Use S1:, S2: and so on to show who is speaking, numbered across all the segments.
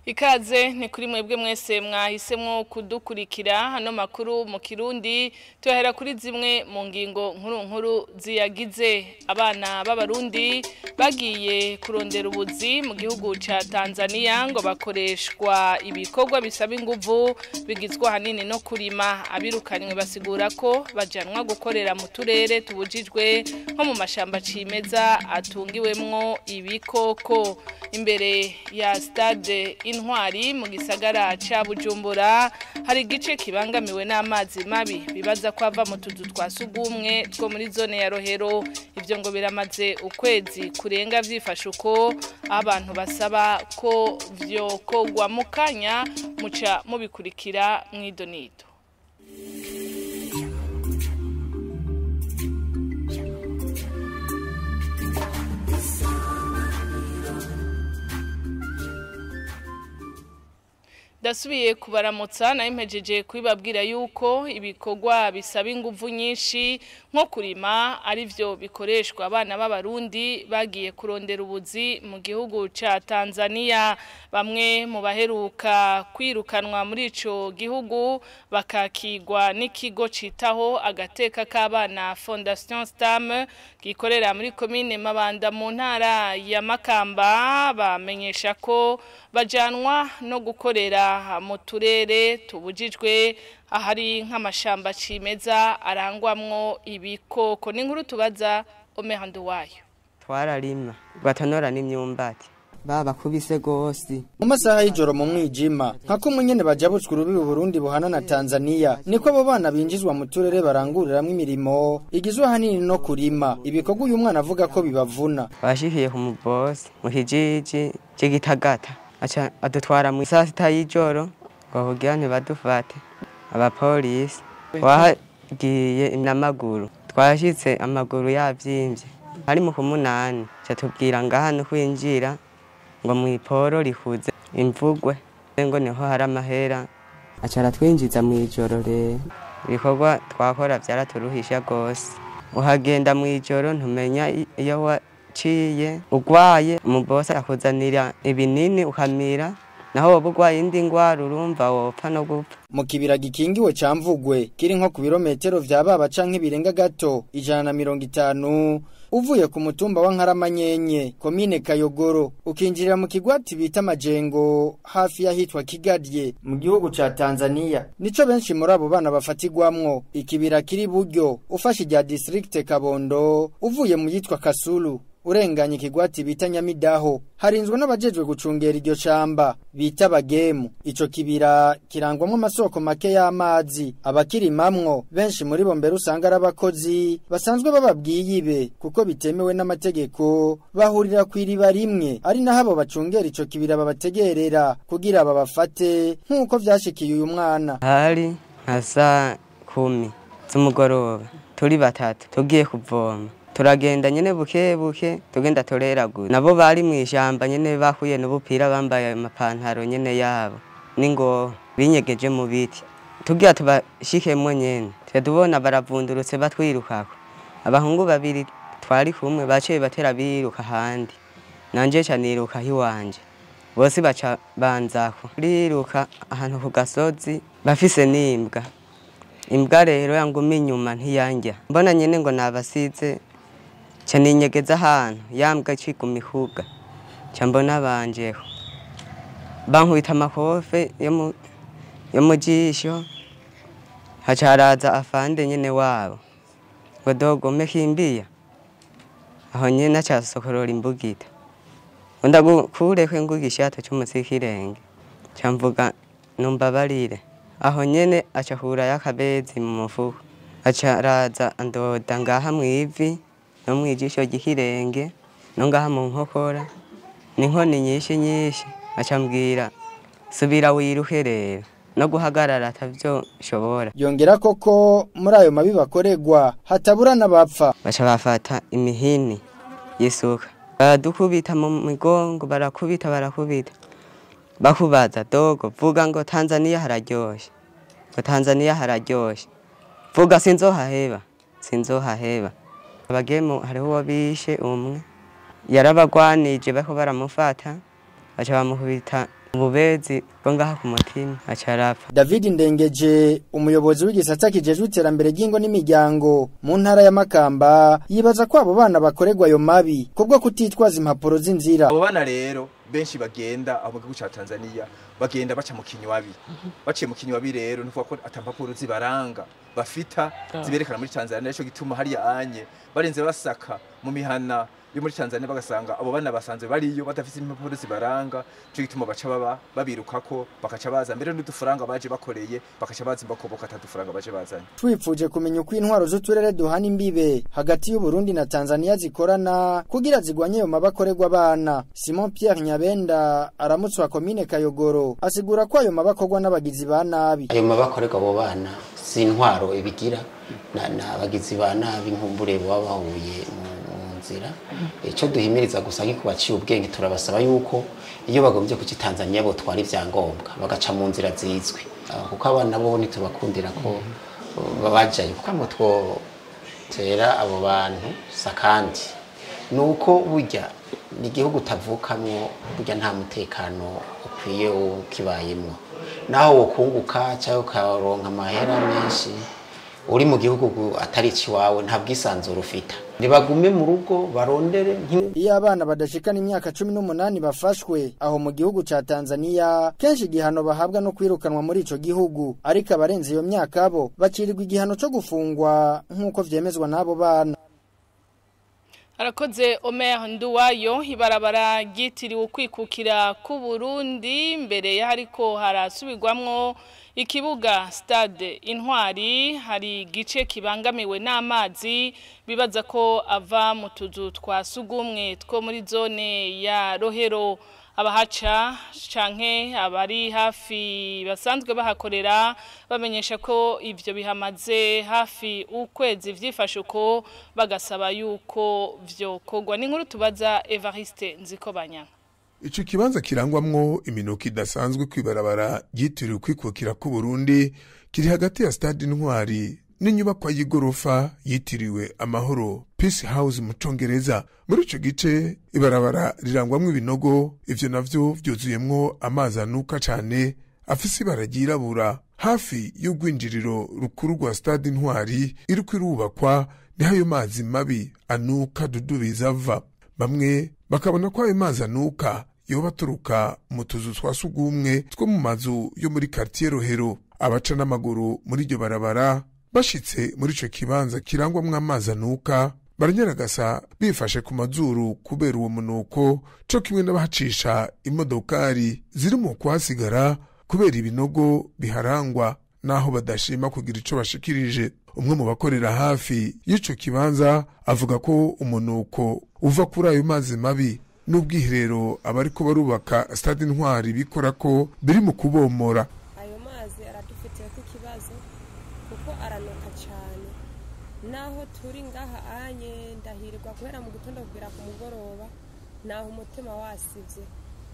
S1: Ikaze ni kuri mwebwe mwese mwahisemwo kudukurikira hano makuru mu Kirundi tuhera kuri zimwe mu ngingo nkuru nkuru ziyagize abana b'abarundi bagiye kurondera ubuzi mu gihugu ca Tanzania ngo bakoreshwa ibikorwa bisaba inguvu bigizwe hanini no kurima abirukanywe basigura ko bajanwa gukorera mu turere tubujijwe nko mu mashamba cimeza atungiwemwo ibikoko imbere ya stade intwari mu gisagara ca Bujumbura hari igice kibangamiwe n'amazi mabi bibaza ko ava mu tuzu twa sugumwe two muri zone ya Rohero ivyo ngo biramaze ukwezi kurenga vyifashe uko abantu basaba ko vyokogwa mu kanya muca mubikurikira mw'idonido Dasubiye kubaramutsa na impejeje kubibabwira yuko ibikorwa bisaba inguvu nyinshi nko kurima arivyo bikoreshwa abana b'abarundi bagiye kurondera ubuzi mu gihugu ca Tanzania bamwe mu baheruka kwirukanwa muri ico gihugu bakakigwa n'ikigo citaho agateka k'abana Fondation Stam gikorera muri commune Mabanda mu ntara ya Makamba bamenyesha ko bajanwa no gukorera mu turere tubujijwe ahari nk'amashamba cimeza arangwamwo ibikoko n'inkuru tubaza omehando wayo
S2: twararima batonora n'imyumbati babakubise gose
S3: mu masaha y'ijoro mu mwijima nka ko nyene bajabutswe urubibi Burundi buhana na Tanzania niko abo bana binjizwa mu turere baranguriramwo imirimo igizwe hanini no kurima ibikorwa uyu mwana avuga ko bibavuna
S2: bashikiye ku mubosi mu kijiji c'igitagata aca adutwara mu saa sita y'ijoro ngo kugira ntibadufate abapolisi wahagiye n'amaguru twashitse amaguru yavyimbye ari mu kumunani ca tubwira ngaha no kwinjira ngo mw'iporo rihuze imvugwe ngo niho hari amahera aca aratwinjiza mw'ijoro rero ibikorwa twakora vyaraturuhisha gose uhagenda mw'ijoro ntumenya iyo waciye ugwaye umubosi akuzanira ibinini ukamira naho woba ugwaye indi ngwara urumva wopfa no gupfa
S3: mu kibira gikingiwe ca mvugwe kiri nko ku birometero vya baba canke birenga gato ijana na mirongo itanu uvuye ku mutumba wa nkaramanyenye komine kayogoro ukinjirira mu kigwati bita amajengo hafi y'ahitwa kigadye mu gihugu ca tanzania nico benshi muri abo bana bafatirwamwo ikibira kiri buryo ufashe irya distrikte kabondo uvuye mu yitwa kasulu urenganye ikigwati bita nyamidaho harinzwe n'abajejwe gucungera iryo shamba bita bagemu ico kibira kirangwamwo amasoko make y'amazi abakirimamwo benshi muri bo mbere usanga ari abakozi basanzwe bababwiye ibe kuko bitemewe n'amategeko bahurira ku iriba rimwe ari naho abo bacungera ico kibira babategerera kugira babafate nk'uko vyashikiye uyu mwana
S2: hari nka saa kumi z'umugoroba turi batatu tugiye kuvoma turagenda nyene buke buke tugenda tureraguza nabo bari mw'ishamba nyene bahuye n'ubupira bambaye amapantaro nyene yabo n'ingoho binyegeje mu biti tugira tubashikemwo nyene tubona baravundurutse batwirukako abahungu babiri twari kumwe baciye batera biruka ahandi nanje ca niruka hiwanje bose baca banzako riruka ahantu ku gasozi bafise n'imbwa imbwa rero yanguma inyuma ntiyanja mbona nyene ngo nabasize ca ninyegeza ahantu yambwa iciguma ihuga ca mbona banjeho bankubita amakofe yo mu jisho haca haraza afande nyene wabo ngo dogome kimbiya aho nyene aca sokorora imbugita ngo ndagukureko inguga ishato c'umusi w'ikirenge ca mvuga numbabarire aho nyene aca hurayo akabezi mu mufuko aca araza andoda ngaha mw'ivi no mwijisho ry'ikirenge no ngaha mu nkokora n'inkoni nyinshi nyinshi acambwira subira wiruke rero no guhagarara atavyo shobora
S3: yongera koko muri ayo mabi bakoregwa hatabura n'abapfa
S2: baca bafata imihini y'isuka baradukubita mu migongo barakubita barakubita bakubaza dogo vuga ngo Tanzania hararyoshe ngo Tanzania hararyoshe vuga sinzohaheba sinzohaheba abagemu hariho uwo bishe umwe yarabagwanije bariko baramufata baca bamukubita ububezi bwo ngaha ku mutima aca arapfa
S3: David Ndengeje umuyobozi w'igisata kijejwe iterambere ry'ingo n'imiryango mu ntara ya Makamba yibaza ko abo bana bakorerwa ayo mabi kubwo kutitwaza impapuro z'inzira
S4: abo bana rero benshi bagenda aho mu gihugu ca Tanzania bagenda baca mu kinywabi baciye mu kinywabi rero nuvuga ko atampapuro zibaranga bafita ziberekana muri Tanzania nico gituma hariya anye barenze basaka mu mihana yo muri Tanzania bagasanga abo bana basanzwe bariyo badafite impapuro zibaranga nico gituma baca baba babirukako bakaca baza mbere n'udufaranga baje bakoreye bakaca baza imbakoboka atadufaranga baje bazanye
S3: twipfuje kumenya uko intwaro z'uturere duhana imbibe hagati y'u Burundi na Tanzania zikorana kugira zigwanye ayo mabakorerwa abana Simon Pierre Nyabenda aramutswa komine Kayogoro asigura ko ayo mabakorwa n'abagizi ba nabi
S5: ayo mabakorerwa abo bana si intwaro ibigira na na abagizi ba nabi nkumbure baba bahuye mu mu nzira icyo duhimiriza gusa nk'iko baciye ubwenge turabasaba yuko iyo bagombye kuki Tanzania botwara ivyangombwa bagaca mu nzira zizwi Ah, kuko abana bo ntitubakundira ko uh, bajayo kuko ngo twotera abo bantu sakandi nuko burya ni igihugu utavukamwo burya nta mutekano ukwiye ukibayemwo naho wokunguka cyangwa ukaronka amahera menshi uri mu gihugu atari ikiwawe nta bwisanzure ufita nibagume mu rugo barondere nk'im-
S3: Iyo abana badashikana imyaka cumi n'umunani bafashwe aho mu gihugu ca Tanzania kenshi igihano bahabwa no kwirukanwa muri ico gihugu ariko abarenze iyo myaka bo bacirirwa igihano co gufungwa nk'uko vyemezwa n'abo bana
S1: Arakoze Omer Nduwayo ibarabara ryitiriwe ukwikukira ku Burundi mbere ya hariko harasubirwamwo ikibuga stade intwari hari igice kibangamiwe n'amazi bibaza ko ava mu tuzu twa sugumwe two muri zone ya Rohero abahaca canke abari hafi basanzwe bahakorera bamenyesha ko ivyo bihamaze hafi ukwezi vyifashe uko bagasaba yuko vyokorwa ni nkuru tubaza Evariste Nzikobanya
S6: Ico kibanza kirangwamwo iminuko idasanzwe kwibarabara ryitiriwe kwikukira ku Burundi kiri hagati ya stade Intwari n'inyubakwa y'igorofa yitiriwe Amahoro Peace House mu Congereza muri ico gice ibarabara rirangwamwo ibinogo ivyo navyo vyuzuyemwo amazi anuka cane afise ibara ryirabura hafi y'urwinjiriro rukuru rwa stade Intwari iriko irubakwa niho ayo mazi mabi anuka dudubiza ava bamwe bakabona ko ayo mazi anuka yoba aturuka mu tuzu twa sugumwe two mu mazu yo muri quartier Rohero abaca n'amaguru muri iryo barabara bashitse muri ico kibanza kirangwamwo amazi anuka baranyaragasa bifashe ku mazuru kubera uwo munuko co kimwe n'abahacisha imodokari ziri mu kuhasigara kubera ibinogo biharangwa naho badashima kugira ico bashikirije umwe mu bakorera hafi y'ico kibanza avuga ko umunuko uva kuri ayo mazi mabi n'ubwiherero abariko barubaka stade intwari bikora ko biri mu kubomora
S7: ayo mazi aradufitiye ko ikibazo kuko aranuka cyane naho turi ngaha anye ndahirwa kubera mu gitondo kugera ku mugoroba naho umutima wasibye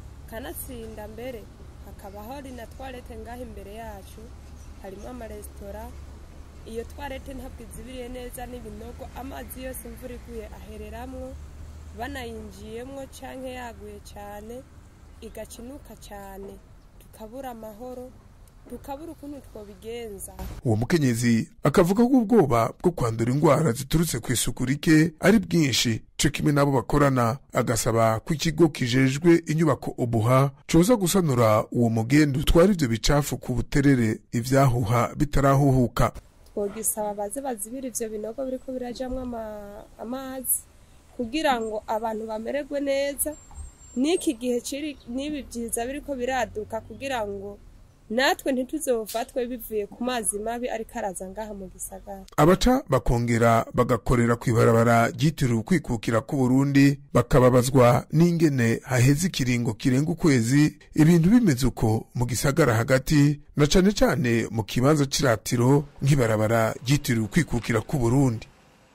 S7: kanatsinda mbere hakaba hari na twarete ngaho imbere yacu harimo amaresitora iyo twarete ntabwo izibiriye neza n'ibinogo amazi yose imvura iguye ahereramwo banayinjiyemwo cyangwa yaguye cyane igacinuka cyane tukabura amahoro tukabura ukuntu twobigenza
S6: uwo mukenyezi akavuga ko ubwoba bwo kwandura indwara ziturutse ku isuku rike ari bwinshi co kimwe n'abo bakorana agasaba ko ikigo kijejwe inyubako ubuha coza gusanura uwo mugendu utwara ivyo bicafu ku buterere ivyahuha bitarahuhuka
S7: twogisaba baze bazibira ivyo binogo biriko birajamwo ama- amazi kugira ngo abantu bamererwe neza n'iki gihe kiri n'ibi byiza biriko biraduka kugira ngo natwe ntituzofatwe bivuye ku mazi mabi ariko araza ngaha mu gisagara
S6: abaca bakongera bagakorera ku ibarabara ryitiriwe ukwikukira ku Burundi bakababazwa n'ingene haheze ikiringo kirenga ukwezi ibintu bimeze uko mu gisagara hagati na cane cane mu kibanza c'iratiro nk'ibarabara ryitiriwe ukwikukira ku Burundi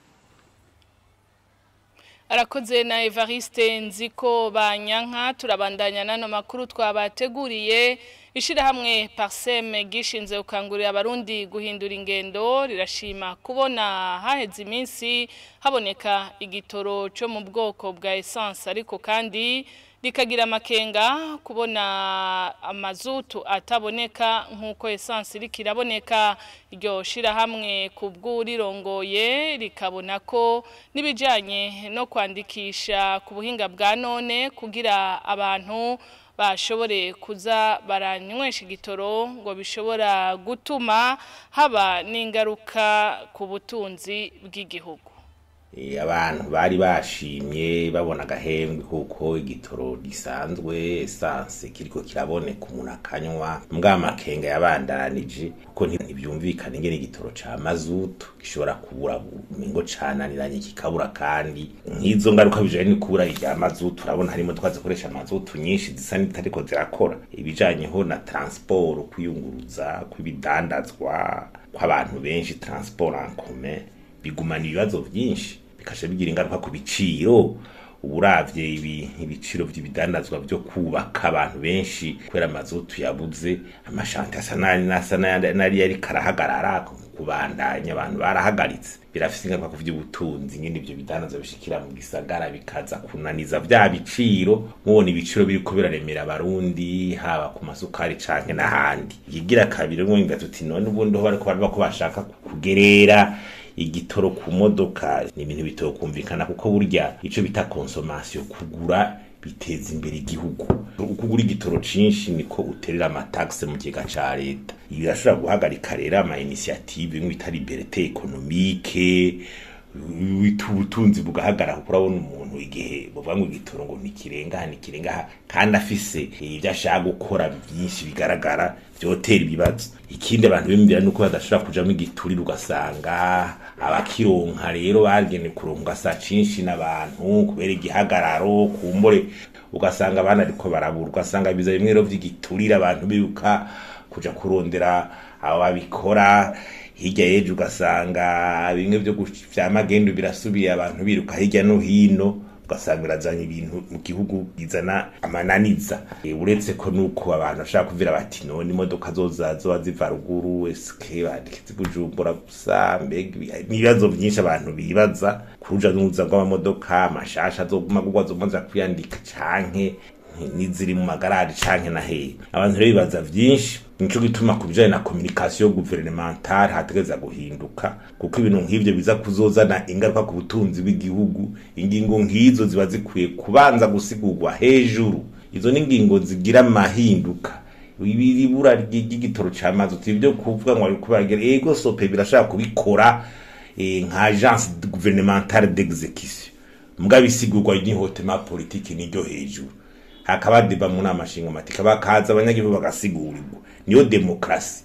S1: arakoze na Evariste nziko banyanka turabandanya nano makuru twabateguriye ishirahamwe Parsem gishinze ukangurira abarundi guhindura ingendo rirashima kubona haheze iminsi haboneka igitoro cyo mu bwoko bwa essence ariko kandi rikagira amakenga kubona amazutu ataboneka nk'uko esansi iriko iraboneka iryo shirahamwe ku bw'urirongoye rikabona ko n'ibijyanye no kwandikisha ku buhinga bwa none kugira abantu bashobore kuza baranywesha igitoro ngo bishobora gutuma haba n'ingaruka ku butunzi bw'igihugu
S8: abantu bari bashimye babona agahembwe kuko igitoro gisanzwe esanse kiriko kiraboneka umuntu akanywa mbwa makenga yabandanije kuko ntibyumvikana ingene igitoro ca mazutu gishobora kubura mingo cananiranye kikabura kandi nk'izo ngaruka bijanye no kubura irya mazutu urabona harimo twazikoresha mazutu nyinshi zisa n'itariko zirakora ibijanyeho na transport kwiyunguruza kw'ibidandazwa kw'abantu benshi transport en commun bigumana ibibazo byinshi bikasha bigira ingaruka ku biciro uburavye ibi ibiciro vy'ibidandazwa byo kubaka abantu benshi kubera amazutu yabuze amashanti asa nari nasa nari yari karahagarara kubandanya abantu barahagaritse birafise ingaruka ku vy'ubutunzi nyine ivyo bidandazwa bishikira mu gisagara bikaza kunaniza vya biciro mubona ibiciro biriko biraremera abarundi haba ku masukari canke n'ahandi ikigira kabiri mwumva tuti none ubundi ho bariko baraba ko bashaka kugerera igitoro ku modoka ni ibintu bitokumvikana kuko burya ico bita consommation kugura biteza imbere igihugu ukugura igitoro cinshi niko uterera amataxe mu kigega ca leta ibi birashobora guhagarika rero ama initiative imwe bita liberté économique ubutunzi bugahagarara kuko urabona umuntu igihe buvuga ngo igitoro ngo ntikirengaha ntikirengaha kandi afise ibyo ashaka gukora byinshi bigaragara vyotera ibibazo ikindi abantu bimvira nuko badashobora kujamo igiturire ugasanga abakironka rero bagene kuronka saa cinshi n'abantu kubera igihagararo kumbure ugasanga abana ariko barabura ugasanga biza bimwe rero vy'igiturire abantu biruka kuja kurondera abo babikora hirya y'ejo ugasanga bimwe byo vya magendu birasubiye abantu biruka hirya no hino ugasanga birazanye ibintu mu gihugu bizana amananiza uretse ko nuko abantu bashaka kuvira bati none imodoka zoza zoba ziva ruguru eske bandikitse kujumbura gusa mbega ibibazo byinshi abantu bibaza kuruja n'uruza rw'amamodoka amashasha azoguma gugwa zomaza kwiyandika canke n'iziri mu magarari canke na hehe abantu rero bibaza vyinshi nico gituma ku bijanye na communication gouvernementale hategeza guhinduka kuko ibintu nk'ivyo biza kuzozana ingaruka ku butunzi bw'igihugu ingingo nk'izo ziba zikwiye kubanza gusigurwa hejuru izo ni ingingo zigira amahinduka ibura ry'igitoro c'amazi uti ibyo kuvuga ngo ariko baragera ego sope birashaka kubikora nka agence gouvernementale d'exécution mbwa bisigurwa n'ihotema politique n'iryo hejuru hakaba deba mu nama nshingamateka bakaza abanyagihugu bagasigurirwa niyo demokrasi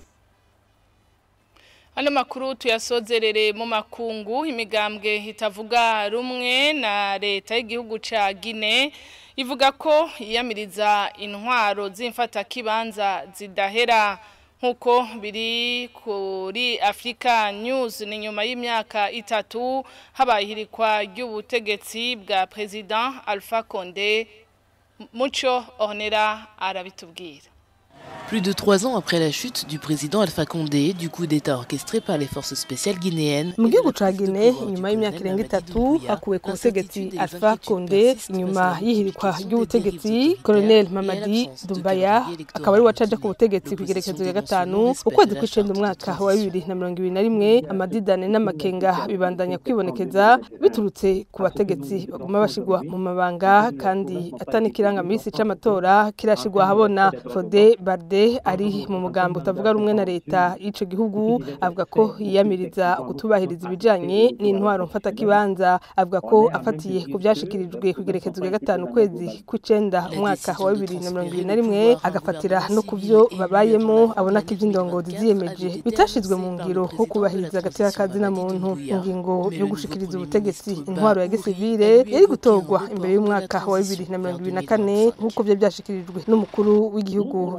S1: Ano makuru tuyasozerere mu makungu imigambwe itavuga rumwe na leta y'igihugu ca Guinea ivuga ko yiyamiriza intwaro z'imfata kibanza zidahera nkuko biri kuri Africa News ni nyuma y'imyaka itatu habaye ihirikwa ry'ubutegetsi bwa President Alpha Condé Mucho Ornera arabitubwira
S9: Plus de trois ans après la chute du président Alpha Condé, du coup d'État orchestré par les forces spéciales guinéennes,
S10: mu gihugu ca Guinea inyuma y'imyaka irenga itatu hakuwe ku butegetsi Alpha Condé inyuma y'ihirikwa ry'ubutegetsi Colonel Mamadi Doumbaya akaba ari wacaje ku butegetsi ku igerekezo ya gatanu ukwezi kw'icenda umwaka wa bibiri na mirongo ibiri na rimwe amadidane n'amakenga bibandanya kwibonekeza biturutse ku bategetsi baguma bashigwa mu mabanga kandi atani kirangamisi c'amatora kirashigwa ahabona Fode Barde ari mu mugambo utavuga rumwe na leta y'ico gihugu avuga ko yiyamiriza kutubahiriza ibijanye n'intwaro mfata kibanza avuga ko afatiye ku byashikirijwe ku igerekezo rya gatanu kwezi kw'icenda umwaka wa bibiri na mirongo ibiri na rimwe agafatira no ku byo babayemo abona ko ivy'indongozi ziyemeje bitashizwe mu ngiro nko kubahiriza agateka kazina muntu ingingo yo gushikiriza ubutegetsi intwaro ya gisivile yari gutorwa imbere y'umwaka wa bibiri na mirongo ibiri na kane nk'uko vyo vyashikirijwe n'umukuru w'igihugu vy'imfata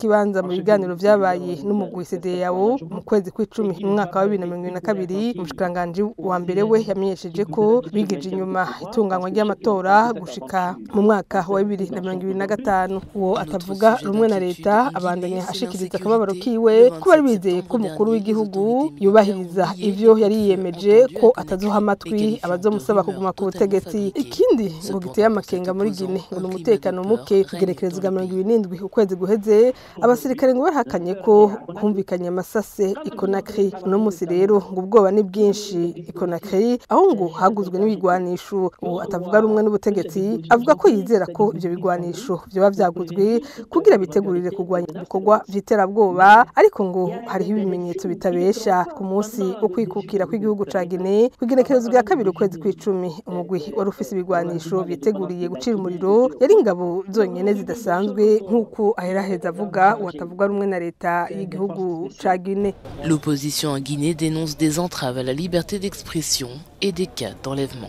S10: kibanza mu biganiro vyabaye n'umugwi CDAO mu kwezi kw'icumi mu mwaka wa 2022 umushikiranganji wa mbere we yamenyesheje ko bigije inyuma itunganywa ry'amatora gushika mu mwaka wa 2025 uwo atavuga rumwe na leta abandanya ashikiriza akababaro kiwe ko bari bizeye ko umukuru w'igihugu yubahiriza ivyo yari yiyemeje ko atazuha amatwi abazomusaba kuguma ku butegetsi ikindi ngo giteye amakenga muri Gine ngo ni umutekano muke kugerekereza bwa mirongo ibiri n'indwi ukwezi guheze abasirikare ngo bahakanye ko humvikanye amasase ikonakri uno musi rero ngo ubwoba ni bwinshi ikonakri aho ngo haguzwe n'ibigwanisho uwo atavuga rumwe n'ubutegetsi avuga ko yizera ko ivyo bigwanisho vyoba vyaguzwe kugira bitegurire kurwanya ibikorwa vy'iterabwoba ariko ngo hariho ibimenyetso bitabesha ku munsi wo kwikukira kw'igihugu ca Guinea kugenekerezo rya kabiri ukwezi kw'icumi umugwi wari ufise ibigwanisho vyiteguriye gucira umuriro yari ingabo zonyene zidasanzwe nk'uko aheraheza avuga uwatavuga rumwe na leta y'igihugu ca Guinea
S9: L'opposition en Guinée dénonce des entraves à la liberté d'expression et des cas d'enlèvement.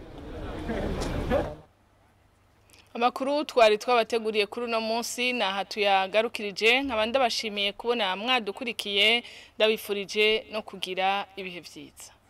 S1: Amakuru twari twabateguriye kuri uno munsi naha tuyagarukirije nkaba ndabashimiye kubona mwadukurikiye ndabifurije no kugira ibihe vyiza